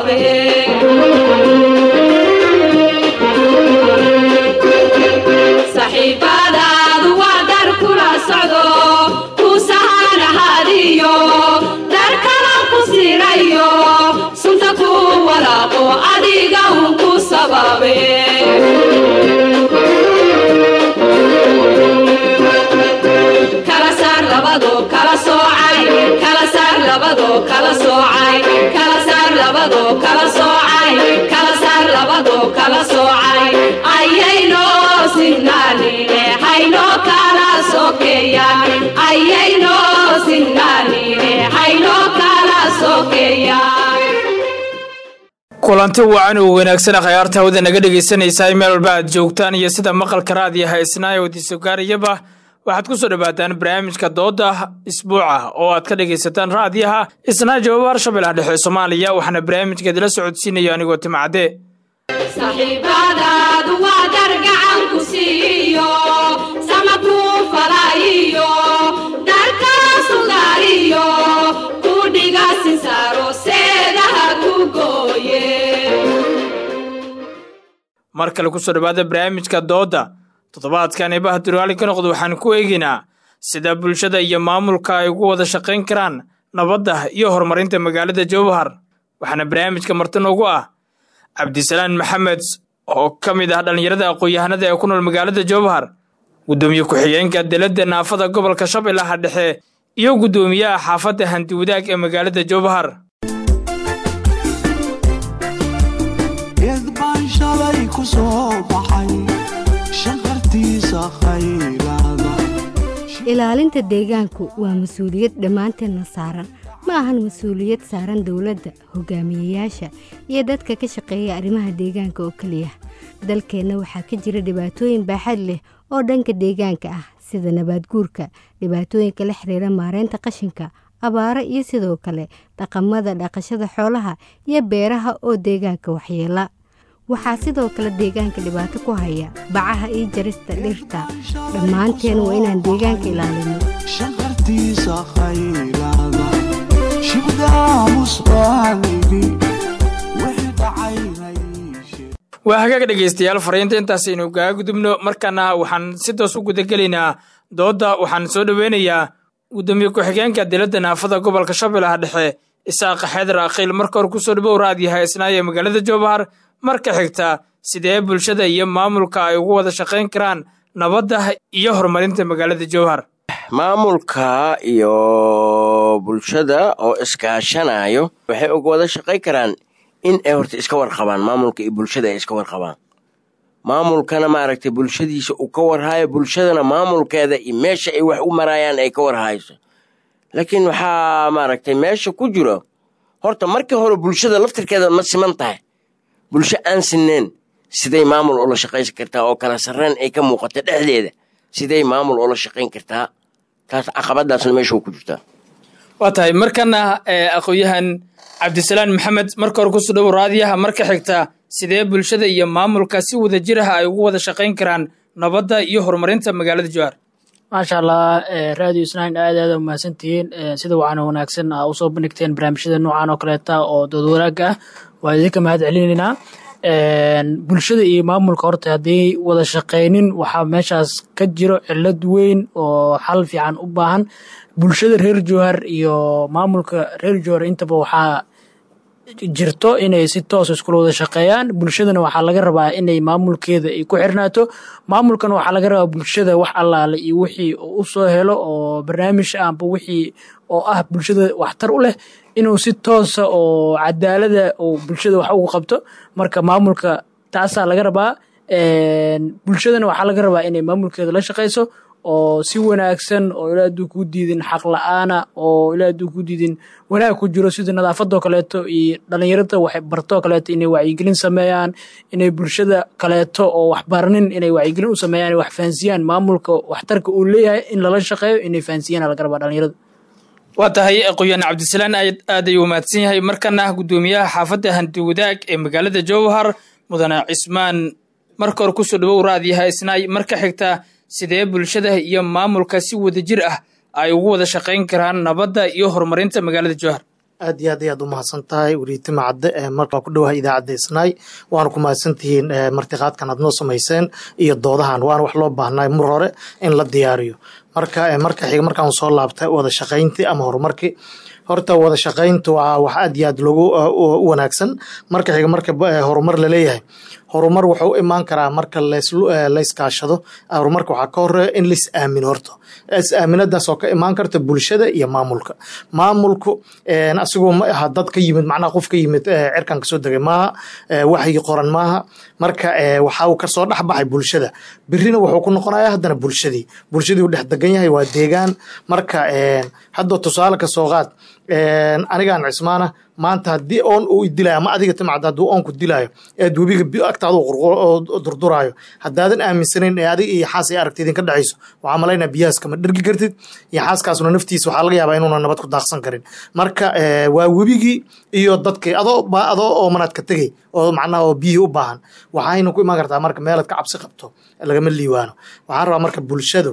sabaabe saxiibadaadu waa dar kula socdo ku sahanahadiyo dar kala ku sirayo sunta ku walaaqo adiga un ku sababe kala saar labado kala soocay kala saar labado kala soocay kala saar labado kala soocay kala saar labado kala soocay ayayno sinnaanine hayno kala sokeeyaan ayayno sinnaanine hayno kala sokeeyaan kulanti wacan oo wanaagsan khayaarta hawada naga dhegaysanaysaa meel walba aad joogtaan iyo sida maqalka raadiyo haysnaa oo disogaariyaba waxaad ku soo dhowaataan barnaamijka dooda isbuuca oo aad ka dhegaysataan raadiyaha isnaa jawaab shabeellaha dhexe soomaaliya waxaana barnaamijka idila socodsiinaya anigoo timacade saxiibadaadu waa dar gacan ku siiyo sama kuu falaayiyo darkala sugaariyo ku dhiga sinsaaro seedaha ku gooye mar kale kusoo dhowaada barnaamijka dooda toddobaadkan eebaha duraalin ka noqda waxaan ku eegaynaa sida bulshada iyo maamulka ay ugu wada shaqayn karaan nabadda iyo horumarinta magaalada jowhar waxaana barnaamijka marti noogu ah cabdisalaan maxamed oo ka mid ah dhallinyarada aqoon-yahanada ee ku nool magaalada jowhar guddoomiye ku-xigeenka deladda naafada gobolka shabeellaha dhexe iyo guddoomiyaha xaafadda handiwadaag ee magaalada jowhar geed baan shalay ku soo baxay shanqartiisa khayraada ilaalinta deegaanku waa mas-uuliyad dhammaanteenna saaran ma ahan mas-uuliyad saaran dowladda hogaamiyeyaasha iyo dadka ka shaqeeya arrimaha deegaanka oo keliya dalkeenna waxaa ka jira dhibaatooyin baaxad leh oo dhanka deegaanka ah sida nabaadguurka dhibaatooyinka la xiriira maareynta qashinka abaaro iyo sidoo kale dhaqamada dhaqashada xoolaha iyo beeraha oo deegaanka waxyeela waxaa sidoo kale deegaanka dhibaato ku haya bacaha iyo jarista dhirta dhammaanteen waa inaan deegaanka ilaalino shanqartiisa khayraada shibdaamus baaligi wixii dhacaynay waa hagaag dhegaystayaal fariinta intaasaynu kaga gudubno markaana waxaan si toos u gudagelaynaa doodda waxaan soo dhoweynayaa guddoomiye ku-xigeenka diladda naafada gobolka shabeellaha dhexe isaaqa xeedar akhiil marka hore kusoo dhawow raadiyaha isnaayo ee magaalada jowhar marka xigta sidee bulshada iyo maamulka ay ugu wada shaqayn karaan nabadda iyo horumarinta magaalada jowhar maamulka iyo bulshada oo iskaashanayo waxay uga wada shaqayn karaan in ay horta iska warqabaan maamulka iyo bulshada ay iska warqabaan maamulkana maaragtay bulshadiisa uu ka warhaayo bulshadana maamulkeeda iyo meesha ay wax u marayaan ay ka warhayso laakiin waxaa maaragtay meesha ku jiro horta markii hore bulshada laftirkeeda ma siman tahay bulsho aan sineen siday maamul ula shaqaysan kartaa oo kala sarreen ay ka muuqata dhexdeeda siday maamul ula shaqayn kartaa taas caqabadaasna meesha ku jirtaa waa tahay markana aqoon-yahan cabdisalaan maxamed marka hore kusoo dhawow raadiyaha marka xigta sidee bulshada iyo maamulka si wada jir ah ay ugu wada shaqayn karaan nabadda iyo horumarinta magaalada jowhar maasha allah radio isnaan aad aad umahadsantihiin sida wacan wanaagsan aa usoo bandhigteen barnaamijyada noocan oo kaleeta oo dood wanaagga ah waa idinka mahad celinaynaa bulshada iyo maamulka horta hadday wada shaqaynin waxaa meeshaas ka jiro cilad weyn oo xal fiican u baahan bulshada reer jowhar iyo maamulka reer jowhar intaba waxaa jirto inay si toos iskula wada shaqeeyaan bulshadana waxaa laga rabaa inay maamulkeeda ay ku xirnaato maamulkana waxaa laga rabaa bulshada wax allaale iyo wixii u soo helo oo barnaamij amba wixii oo ah bulshada waxtar u leh inuu si toosa oo cadaalada oo bulshada wax ugu qabto marka maamulka taasaa laga rabaa bulshadana waxaa laga rabaa inay maamulkeeda la shaqayso oo si wanaagsan oo ilaa hadduu ku diidin xaq la-aana oo ilaa hadduu ku diidin wanaag ku jiro sida nadaafadoo kaleeto iyo dhallinyarada wax bartoo kaleeto inay wacyigelin sameeyaan inay bulshada kaleeto oo waxbaranin inay wacyigelin u sameeyaan wax fahansiyaan maamulka waxtarka uu leeyahay in lala shaqeeyo inay fahansiyaan laga rabaa dhallinyarada waa tahay aqoon-yahan cabdisalaan aad ayuu mahadsan yahay markana guddoomiyaha xaafadda hanti wadaag ee magaalada jowhar mudane cismaan marka hore kusoo dhawow raadiyaha isnaay marka xigta sidee bulshada iyo maamulka si wada jir ah ay ugu wada shaqayn karaan nabadda iyo horumarinta magaalada jowhar aad iyo aad ayaad u mahadsan tahay weriitima cadde markaa ku dhowahay idaacadda isnaay waana ku mahadsantihiin martiqaadkan aad noo samayseen iyo doodahan waana wax loo baahnay mar hore in la diyaariyo marka marka xiga markaan soo laabtay wada shaqayntii ama horumarkii horta wada shaqayntu waa wax aad iyo aad loogu u wanaagsan marka xiga marka horumar laleeyahay horumar wuxuu u imaan karaa marka layskaashado horumarka waxaa ka horeeya in lais aamino horta is aaminadaas oo ka imaan karta bulshada iyo maamulka maamulku asigoo ma aha dad ka yimid macnaha qof ka yimid cirkan kasoo degay maaha waxyi qoran maaha marka waxa uu kasoo dhex baxay bulshada birina wuxuu ku noqonaya haddana bulshadii bulshadii uu dhex degan yahay waa deegaan marka hadda tusaale ka soo qaad anigaan cismaana maanta haddii oon uu idilayo ama adiga timacda hadduu oonku dilaayo eed webiga agtaada oo durduraayo haddaadan aaminsanayn ee adiga iyo xaas ay aragta idinka dhacayso waxaa malaynaa biyahaas kama dhergi kartid iyo xaaskaasuna naftiisa waxaa laga yaabaa inuuna nabad ku daaqsan karin marka waa webigii iyo dadkii adoo adoo oo manaadka tegey oo macnaha oo biyihii u baahan waxayna ku imaan kartaa marka meelaad ka cabsi qabto lagama liiwaano waxaan rabaa marka bulshadu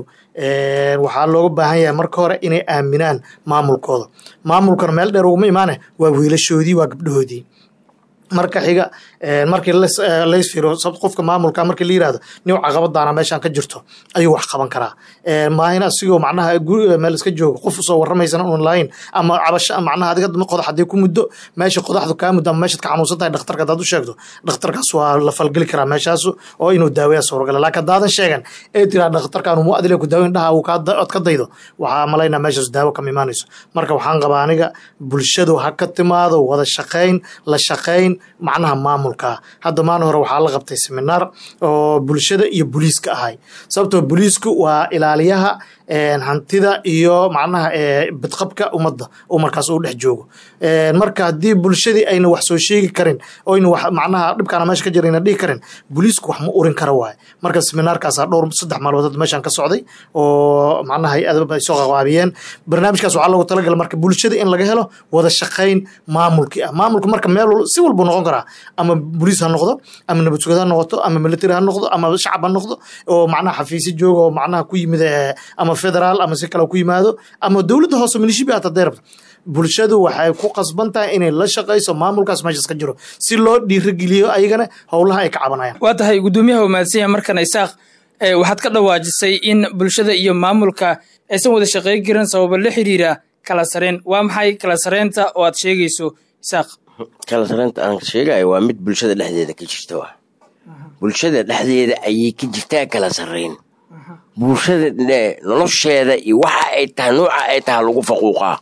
waxaa looga baahan yahay marka hore inay aaminaan maamulkooda maamulkana meel dheer uguma imaane waa wiilashoodii waa gabdhahoodii marka xiga markii lays firo qofka maamulka markii la yirahdo nin caqabadaana meeshan ka jirto ayuu wax qaban karaa maahin asigoo macnaha meel iska joogo qof usoo warramaysana un lahayn ama cabasho macnaha adiga qodax haddii ku muddo meesha qodaxdu kaa muddo ama meeshaad ka xanuunsan tahay dhakhtarka haddaad u sheegto dhakhtarkaas waa la falgeli karaa meeshaasu oo inuu daaweeya suuragala laakiin haddaadan sheegan ee tiraa dhakhtarkan mu adile ku daaweyn dhaha uu ood ka daydo waxaa malaynaa meeshaas daawo kama imaanayso marka waxaan qabaa aniga bulshadu ha ka timaado wada shaqayn la shaqayn macnaha maamulka hadda maalin hore waxaa la qabtay seminaar oo bulshada iyo booliiska ahay sababtoo booliisku waa ilaaliyaha hantida iyo macnaha bidqabka ummadda uu markaas uu dhex joogo marka haddii bulshadii ayna wax soo sheegi karin oyna wax macnaha dhibkaana meesha ka jira ayna dhihi karin booliisku wax ma urin kara waaye marka seminaarkaasaa dhowr saddex maalmood hadda meeshan ka socday oo macnaha hay-adaba ay soo qabaabiyeen barnaamijkaas waxaa loogu talagala marka bulshada in laga helo wada shaqayn maamulkii ah maamulka marka meel si walbuu noqon karaa ama boliis ha noqdo ama nabad sugad ha noqoto ama military ha noqdo ama shacab ha noqdo oo macnaha xafiisyo jooga oo macnaha ku yimid ama federaal ama si kale ku yimaado ama dowladda hoose milishibi hata dee rabto bulshadu waxay ku qasban tahay inay la shaqayso maamulkaas meeshaas ka jiro si loo dhiirigeliyo ayagana howlaha ay ka cabanayaan waa tahay guddoomiyaha umahadsanya markan isaaq waxaad ka dhawaajisay in bulshada iyo maamulka aysan wada shaqeyn karin sababo la xiriira kala sareen waa maxay kala sareynta oo aad sheegayso isaaq kala sareynta aan sheegayo waa mid bulshada dhexdeeda ka jirta wa bulshada dhexdeeda ayay ka jirtaa kala sarreyn bulshada nolosheeda iyo waxa ay tahay nooca ay tahay lagu faquuqaa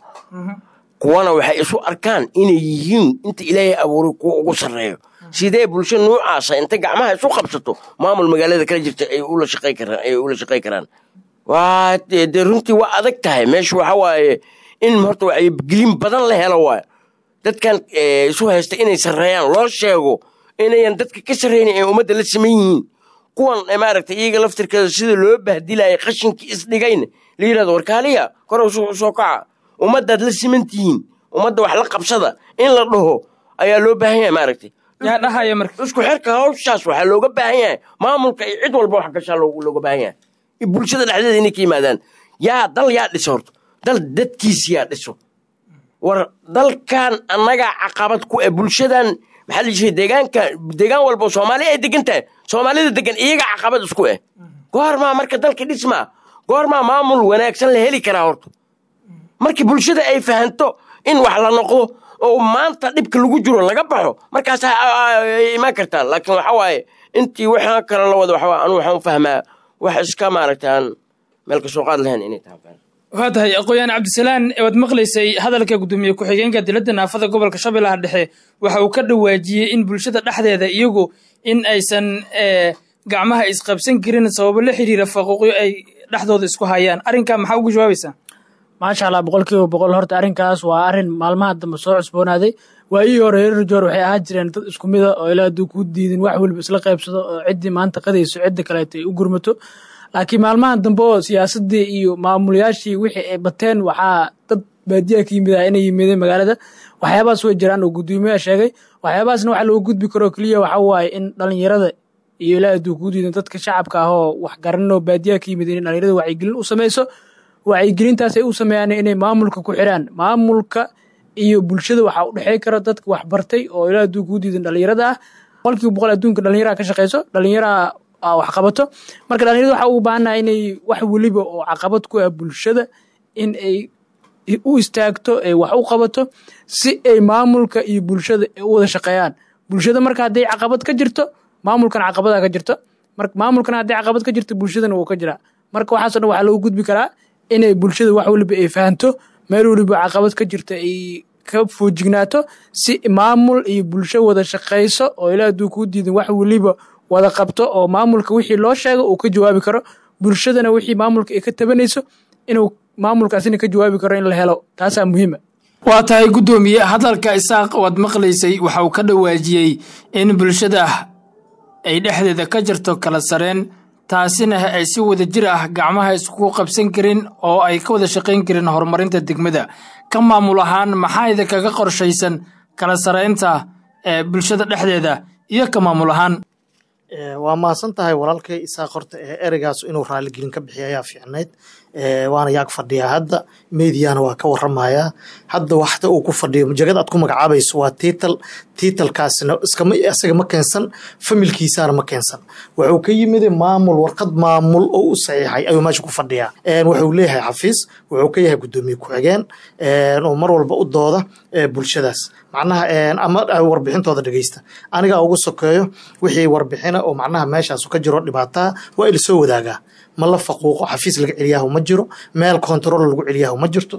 kuwana waxay isu arkaan inay yihiin inta ilaahay abuuray kuwa ugu sarreeyo sidee bulsho noocaasa inta gacmaha isu qabsato maamul magaalada kala jirta ay ula shaqay karaan ay ula shaqay karaan waa dee runtii waa adag tahay meesha waxa waaye in horta wacyigelin badan la helo waayo dadkan isu haysta inay sarreeyaan loo sheego inayan dadka ka sarreynin ee ummadda la saman yihiin kuwan maaragtay iyaga laftirkeeda sida loo bahdilaya qashinkii isdhigayna la yirahdo warkaaliya kor usoo kaca ummaddaad la siman tihiin ummadda wax la qabsada in la dhaho ayaa loo baahan yahay maaragtay yaa dhahaya marka isku xirka hawshaas waxaa looga baahan yahay maamulka iyo cid walba wax gashaa looga baahan yahay bulshada dhexdeeda inay ka yimaadaan yaa dal yaa dhiso horto dal dadkiisi yaa dhiso war dalkan annagaa caqabad ku eh bulshadan maxaa la jiray deegaanka deegaan walba soomaali ay degan tahay soomaalida degan iyaga caqabad isku eh goormaa marka dalka dhismaa goormaa maamul wanaagsan la heli karaa horta markii bulshada ay fahanto in wax la noqdo oo maanta dhibka lagu jiro laga baxo markaas imaan kartaa laakiin waxa waaye intii waxaa kale la wada waxa anu waxaan u fahmaa wax iska maaragtaan meel kasoo qaad lahayn inay tahay waa tahay aqooyaan cabdisalaan waad maqlaysay hadalka guddoomiye ku-xigeenka diladda naafada gobolka shabeellaha dhexe waxa uu ka dhawaajiyey in bulshada dhexdeeda iyagu in aysan gacmaha isqabsan karin sababo la xiriira faquuqyo ay dhexdooda isku hayaan arrinkaa maxaa ugu jawaabaysaa maasha allah boqol kiiba boqol horta arrinkaas waa arrin maalmaha dambe soo cusboonaaday waayihii hore reer joor waxay ahaan jireen dad isku mida oo ilaa hadduu ku diidin wax weliba isla qaybsado oo ciddii maanta qadayso cidda kaleeto ay u gurmato laakiin maalmahan dambe oo siyaasaddii iyo maamulayaashii wixii ay bateen waxaa dad baadiyaha ka yimid ah inay yimideen magaalada waxyaabahaas way jiraan oo guddoomiyaha sheegay waxyaabahaasna waxa loogu gudbi karo keliya waxa waaye in dhalinyarada iyo ilaa hadduu ku diidan dadka shacabka ah oo wax garanoo baadiyaha ka yimid in dhalinyarada wacyigelin u samayso wacyigelintaas ay u sameeyaan inay maamulka ku xiraan maamulka iyo bulshada waxaa u dhexey kara dadka wax bartay oo ilaa hadduu kuu diidan dhalinyarada ah boqolkiiba boqol adduunka dhalinyaraha ka shaqeyso dhalinyaraha wax qabato marka dhalinyarada waxaa ugu baahannaha inay wax weliba oo caqabad ku ah bulshada in ay u istaagto ay wax u qabato si ay maamulka iyo bulshada u wada shaqeeyaan bulshada marka hadday caqabad ka jirto maamulkana caqabadaa ka jirto marka maamulkana hadday caqabad ka jirto bulshadana wuu ka jiraa marka waxaaso dhan waxaa lagu gudbi karaa inay bulshada wax weliba ay fahanto meel weliba caqabad ka jirto ay ka foojignaato si maamul iyo bulsho wada shaqayso oo ilaa hadduu kuu diidan wax weliba wada qabto oo maamulka wixii loo sheego uu ka jawaabi karo bulshadana wixii maamulka ay ka tabanayso inuu maamulkaasina ka jawaabi karo in la helo taasaa muhiima waa tahay guddoomiye hadalka isaaq waad maqlaysay waxa uu ka dhawaajiyey in bulshada ay dhexdeeda ka jirto kala sareen taasina ay si wada jir ah gacmaha iskugu qabsan karin oo ay ka wada shaqayn karin horumarinta degmada ka maamul ahaan maxaa idinkaga qorshaysan kala saraynta ee bulshada dhexdeeda iyo ka maamul ahaan waa mahadsan tahay walaalkay isaaq horta ee ereygaas inuu raaligelin ka bixiya ayaa fiicnayd waana yaag fadhiyaa hadda meediana waa ka waramayaa hadda waxta uu ku fadhiyo jagad aad ku magacaabayso waa tiital tiitalkaasina iskama isaga ma keensan familkiisana ma keensan wuxuu ka yimid maamul warqad maamul oo u saxiixay ayuu meesha ku fadhiyaa wuxuu leeyahay xafiis wuxuu ka yahay guddoomiye ku-xigeen oo mar walba u dooda bulshadaas macnaha ama warbixintooda dhegeysta aniga ugu sokeeyo wixii warbixina oo macnaha meeshaas ka jiro dhibaataa waa ila soo wadaagaa ma la faquuqo xafiis laga celiyaahu ma jiro meel control lagu celiyaahu ma jirto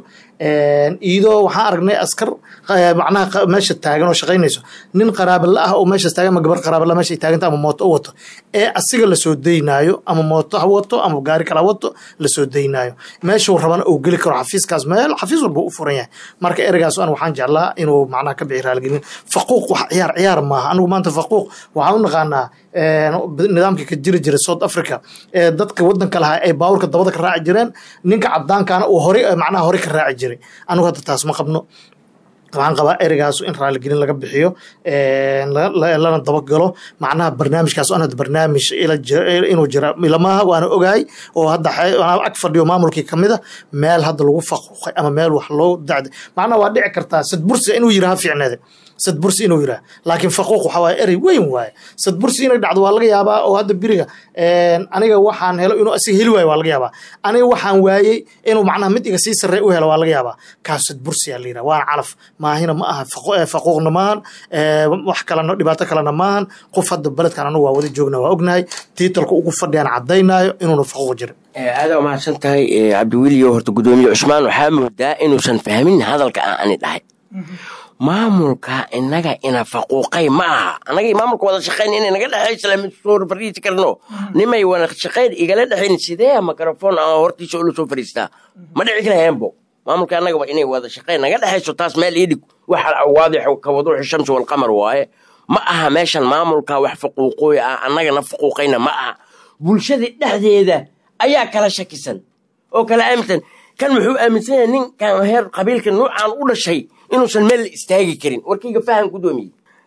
iyadoo waxaan aragnay askar macnaha meesha taagan oo shaqaynayso nin qaraabala ah oo meeshaas taagan ama gabar qaraabala meesha ay taaganta ama mooto u wato ee asiga lasoo daynaayo ama mooto ha wato ama gaari kala wato lasoo daynaayo meeshuu rabana uu geli karo xafiiskaas meel xafiis walba u furan yahay marka ereygaas an waxaan jeclaa inuu macnaha ka bixi raaligelin faquuq wax ciyaar ciyaar maaha anigu maanta faquuq waxaan u naqaanaa nidaamkii ka jiri jiray south africa ee dadka wadanka lahaa ay baawurka dabada ka raaci jireen ninka cadaankaana uu hore macnaha hore ka raaci jiray anigu hadda taas ma qabno waxaan qabaa ereygaas in raaligelin laga bixiyo lana dabagalo macnaha barnaamijkaas an hadda barnaamij inuu jira ilamaha waana ogahay oo hadda ag fadhiyo maamulkii kamida meel hadda lagu faquuqay ama meel wax loo dacday macnaha waa dhici kartaa sadbursi inuu yiraha fiicneede sadbursi inuu yiraha laakiin faquuq waxa waaye erey weyn waaye sadbursi inay dhacdo waa laga yaabaa oo hadda biriga aniga waxaan helo inuu asiga heli waayo waa laga yaabaa aniga waxaan waayey inuu macnaha mid iga sii sarrey u helo waa laga yaabaa kaas sadbursi aa la yiraha waana calaf maahina ma aha faquuqna maahan wax kalena dhibaato kalena maahan qof hadda beledkan anagu waa wada joogna waa ognahay tiitalka ugu fadhiyaan caddaynaayo inuuna faquuq jirin aada waa mahadsan tahay cabdiweliyo horta guddoomiye cusmaan waxaa moodaa inuusan fahmin hadalka aan ani dhahay maamulka inaga ina faquuqay ma aha anagii maamulka wada shaqayn inay naga dhexaysa lama soo fariisi karno nimay wada shaqayn igala dhexayn sidee mikrofon aan hortiisa ula soo fariistaa ma dhici karaheenbo maamulka annagaba inay wada shaqayn naga dhexayso taas meel ii dhig waxa waadix ka waduuxi shamsi walqamar waaye ma aha meeshan maamulka wax faquuqooy ah annagana faquuqayna ma aha bulshada dhexdeeda ayaa kala shakisan oo kala aaminsan kan muxuu aaminsan yahay ninkan heer qabiilka nuucan u dhashay inuusan meel la istaagi karin warkayga fahan guddoomiye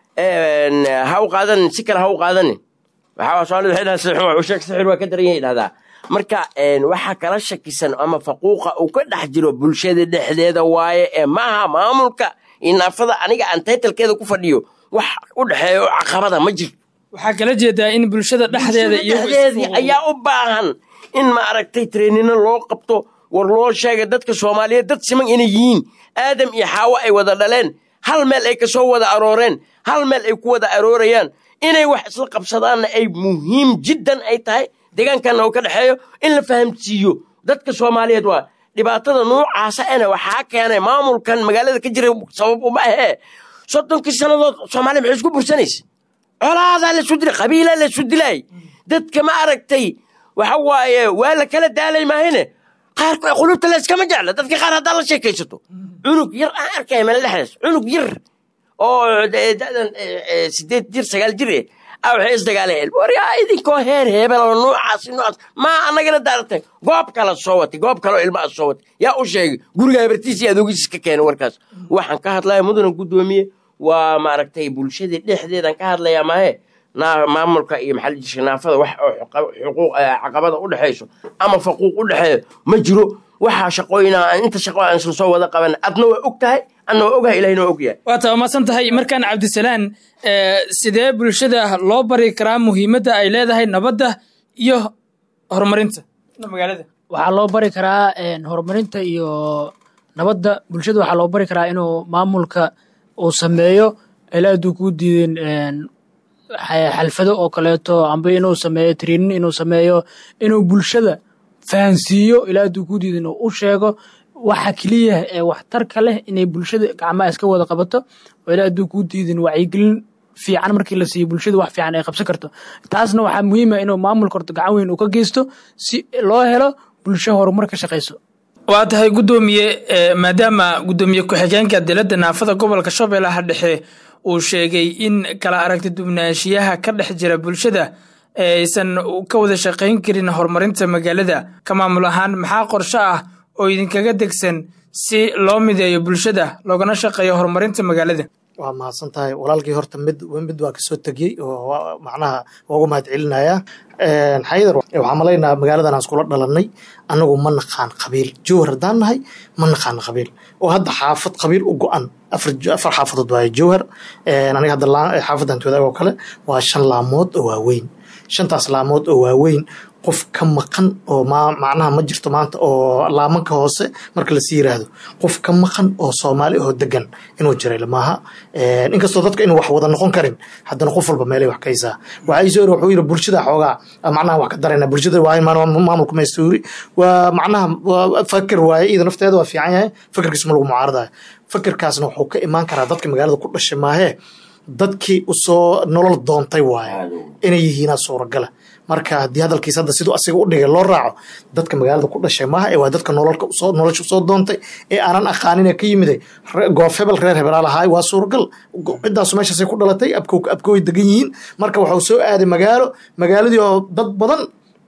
ha u qaadanin si kale ha u qaadanin waxaa soomaalida waxay dhahaa sixir waa sheeg sixir waa ka daran yahay dhahdaa marka waxaa kala shakisan ama faquuqa uu ka dhex jiro bulshada dhexdeeda waaye ee maaha maamulka inaafada aniga aan taytalkeeda ku fadhiyo wax u dhexeeya oo caqabada ma jirto waxaa kala jeedaa in bulshada dhexdeeda dhexdeedii ayaa u baahan in ma aragtay treenino loo qabto war loo sheega dadka soomaaliyeed dad siman inay yihiin aadam iyo xaawo ay wada dhaleen hal meel ay kasoo wada arooreen hal meel ay ku wada aroorayaan inay wax isla qabsadaanna ay muhiim jiddan ay tahay deegaankanna uu ka dhexeeyo in la fahamsiiyo dadka soomaaliyeed waa dhibaatada nuucaasa ena waxaa keenay maamulkan magaalada ka jira sabab uma ahee soddonkii sannadood soomaaliya maxay isku bursanaysa colaadaa lasu dilay qabiilaa lasu dilay dadka ma aragtay waxa waaye waa la kala daalay maahine qaar qulubta la iskama jecla dadka qaar haddaa la sheekaysato cunug yar aan arkaya meel dhexdaas cunug yar oo dadan sideed jir sagaal jir eh a waxay isdagaaleen waryaa idinkoo heer heebel oo nuucaas nuucaas maa annagana daaratay goob kala soo watay goob kaloo ilmaha soo watay yaa u sheegay guriga habartiisa iyo adoogiis ka keenay warkaas waxaan ka hadlaya mudana guddoomiye waa maaragtay bulshadii dhexdeedan ka hadlayaa maahe maamulka iyo maxallijisha naafada wax oo xuquuq caqabada u dhexayso ama faquuq u dhexeeyo ma jiro waxaa shaqooyina aan inta shaqo aan isla soo wada qaban adna waa og tahay adna waa ogahay ilahina waa ogyahay waa tabamadsan tahay markaan cabdisalaan sidee bulshada loo bari karaa muhiimadda ay leedahay nabadda iyo horumarinta magaalada waxaa loo bari karaa horumarinta iyo nabadda bulshada waxaa loo bari karaa inuu maamulka uu sameeyo ilaa hadduu kuu diideen xalfado oo kaleeto amba inuu sameeyo trinin inuu sameeyo inuu bulshada fahansiiyo ilaa hadduu kuu diidin uu u sheego waxa keliya ee waxtarka leh inay bulshada gacmaha iska wada qabato oo ilaa hadduu kuu diidin wacyigelin fiican markii la siiyo bulshada wax fiican ay qabsan karto taasna waxaa muhiima inuu maamulka horta gacan weyn uu ka geysto si loo helo bulsho horumar ka shaqayso waa tahay guddoomiye maadaama guddoomiye ku-xigeenka dilada naafada gobolka shabeellaha dhexe uu sheegay in kala aragti dubnaanshiyaha ka dhex jira bulshada aysan ka wada shaqayn karin horumarinta magaalada ka maamul ahaan maxaa qorsho ah oo idinkaga degsan si loo mideeyo bulshada loogana shaqeeyo horumarinta magaalada waa mahadsan tahay walaalkii horta mid mid waa kasoo tegiyey oo macnaha ugu mahad celinaya xaydar waxaa malaynaa magaaladan aan iskula dhalanay anagu ma naqaan qabiil jowhar haddaan nahay ma naqaan qabiil oo hadda xaafad qabiil u go-an afar xaafadood waaye jowhar aniga hadda xaafadan wadaag oo kale waa shan laamood oo waaweyn shantaas laamood oo waaweyn qof ka maqan oo macnaha ma jirto maanta oo laamanka hoose marka lasii yiraahdo qof ka maqan oo soomaali oo degan inuu jiray maaha inkastoo dadka inuu wax wada noqon karin haddana qof walba meelay wax kaysaa waxaa isoo wuxuu yiri bulshada xoogaa macnaha wax ka darayna bulshada waa maamulka maystuuri waa macnaha fakir waaye iyada nafteeda waa fiican yahay fakirkiisu ma lagu mucaaradayo fakirkaasna wuxuu ka imaan karaa dadka magaalada ku dhashay maahee dadkii usoo nolol doontay waaye inay yihiinaa suuragala marka haddii hadalkiis hadda siduu asiga u dhigay loo raaco dadka magaalada ku dhashay maaha ee waa dadka nololka usoo nolosha usoo doontay ee aanan aqaanin ee ka yimiday goof hebel reer hebelaa lahaay waa suuragal ciddaasu meeshaasay ku dhalatay abko abkooy degan yihiin marka waxuu soo aaday magaalo magaaladii oo dad badan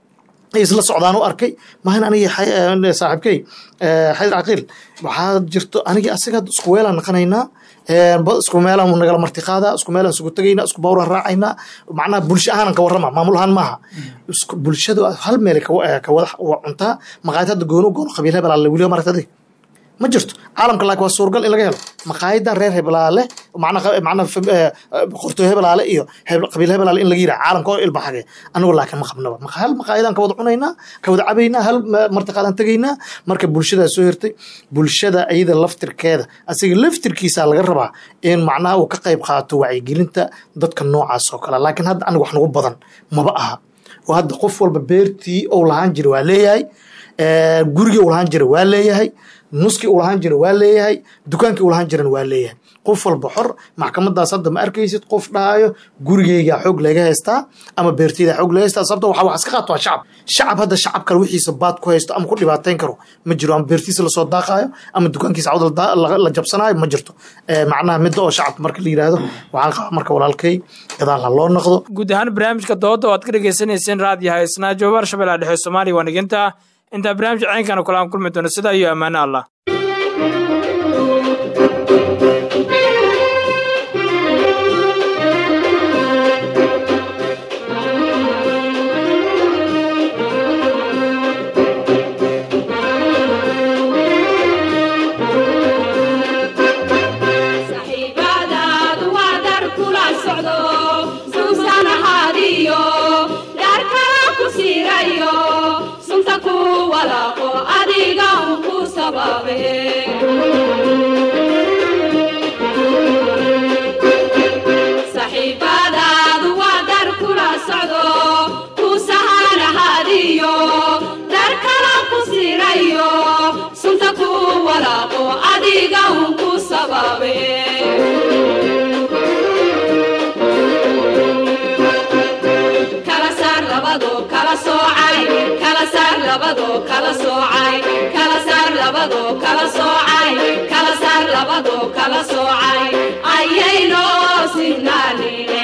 ay isla socdaan u arkay mahan anigi saaxiibkey xaydar caqiil waxaa jirto anigii asiga hadda isku weelaan naqanaynaa isku meelaan nagala marti qaadaa isku meelaan isugu tegaynaa isku bawraan raacaynaa macnaha bulsho ahaanan ka warrama maamul ahaan maaha bulshadu hal meel ka wada cuntaa maqaayad hadda gooni u goono qabiil hebelaale weliba maragtadi ma jirto caalamka laakiin waa suuragal in laga helo maqaayadan reer hebelaale macnaha qortoo hebelaale iyo qabiil hebelaale in laga yiraha caalamka oo ilbaxage anigu laakiin ma qabnaba hal maqaayadan ka wada cunaynaa ka wada cabaynaa hal martiqaadan tegaynaa marka bulshadaa soo hirtay bulshada iyada laftirkeeda asiga laftirkiisa laga rabaa in macnaha uu ka qayb qaato wacyigelinta dadka noocaas oo kale laakiin hadda aniga wax nagu badan maba aha oo hadda qof walba beertii uu lahaan jira waa leeyahay gurigii uu lahaan jira waa leeyahay nuskii uu lahaan jira waa leeyahay dukaankii uu lahaan jirana waa leeyahay qof walba xor maxkamadaas hadda ma arkaysid qof dhahayo gurigeyga xoog laga haystaa ama beerteyda xoog laga haystaa sababta waxa wax iska qaato waa shacab shacab hadda shacab kale wixiisa baad ku haysto ama ku dhibaateyn karo ma jiro ama beertiisa lasoo daaqaayo ama dukaankiisa cawd la jabsanaayo ma jirto macnaha midda oo shacabka marka la yidhaahdo waxaan qabaa marka walaalkay gadaal ha loo noqdo guud ahaan barnaamijka dooda oo aad ka dhegeysaneyseen raadiyaha isnaa joobaar shabeellaha dhexe soomaaliya waa niginta intaa barnaamij ceynkana kula aan kulmi doono sidaa iyo ammaano allah saxiibadaadu waa dar kula socdo suusan ahaadiyo dar kala ku siirayo sunta ku walaaqo adiga un ku sababe saxiibadaadu waa dar kula socdo ku sahan ahaadiyo dar kala ku siirayo sunta ku walaaqo adiga un ku sababe kala saar labado kala soocay kala saar labado kala soocay kala saar labado kala soocay kala saar labado kala soocay ayayno sinnaanine